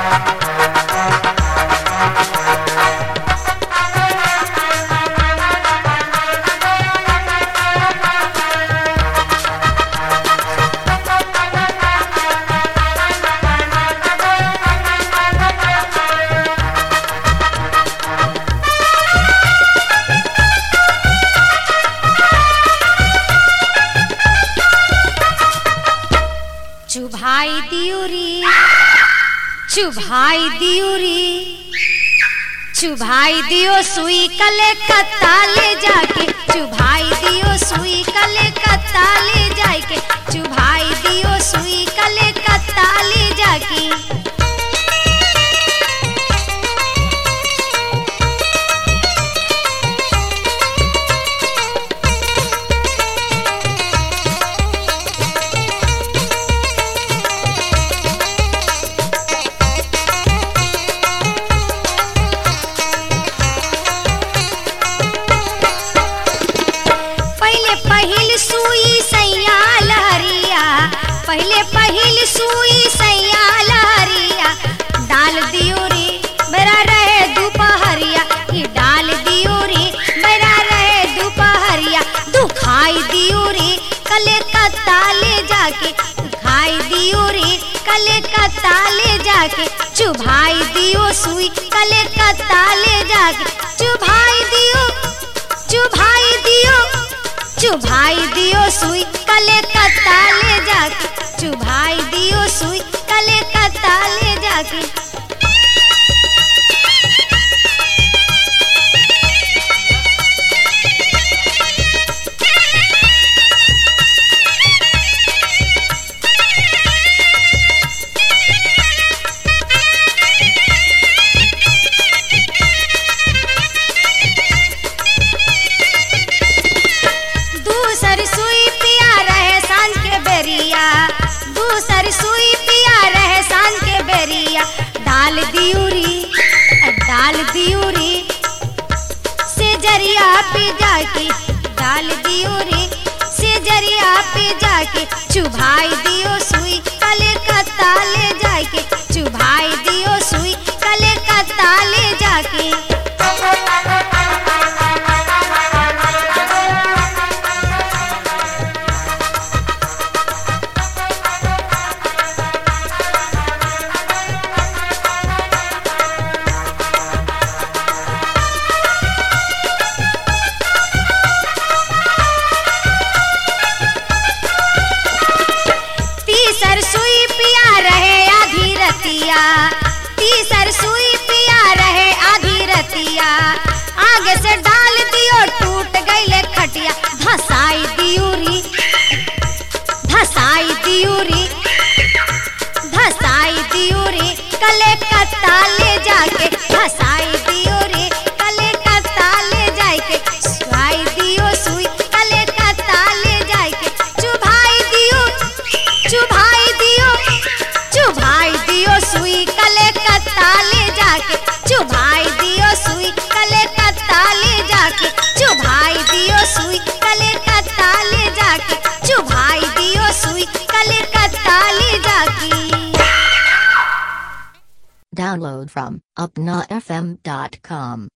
चुभाई दियुरी चुभाई दियुरी चुभाई दियो सुई कले कत्ता ले जाके चुभाई दियो सुई कले कत्ता ले जाके चुभाई दियो सुई कले कत्ता ले जाके पहले पहिल सुई सैया लहरिया पहले पहिल सुई सैया लहरिया डाल दियो रे मेरा रहे दोपहरिया ये डाल दियो रे मेरा रहे दोपहरिया दुखाई दियो रे कले कत्ता ले जाके दुखाई दियो रे कले कत्ता ले जाके चुभाई दियो सुई कले कत्ता ले जाके चुभाई दियो चुभाई दियो चुभाई दियो सुई कले कत्ता ले जाके चुभाई दियो सुई कले कत्ता ले जाके दूसर सुई पिया रहे सांझ के बेरिया दूसर सुई पिया रहे सांझ के बेरिया डाल दियूरी डाल दियूरी से जरिया पे जाके डाल दियूरी से जरिया पे जाके चुभाई दियो सुई कले कत्ता ले जाके चुभाई दियो सुई कले कत्ता ले जाके तीसर सुई पिया रहे आधी रतिया तीसर सुई पिया रहे आधी रतिया आगे से डाल दियो टूट गईले खटिया धसाई दियूरी धसाई दियूरी धसाई दियूरी कले कत्ता ले जाके धसाई दियूरी कले कत्ता ले जाके सुई दियो सुई कले कत्ता ले जाके चुभाई दियो चुभाई दियो चुभाई दियो सुई कले कत्ता ले जाके चुभाई दियो सुई कले कत्ता ले जाके चुभाई दियो सुई कले कत्ता ले जाके चुभाई दियो सुई कले कत्ता ले जाके Download from upnafm.com.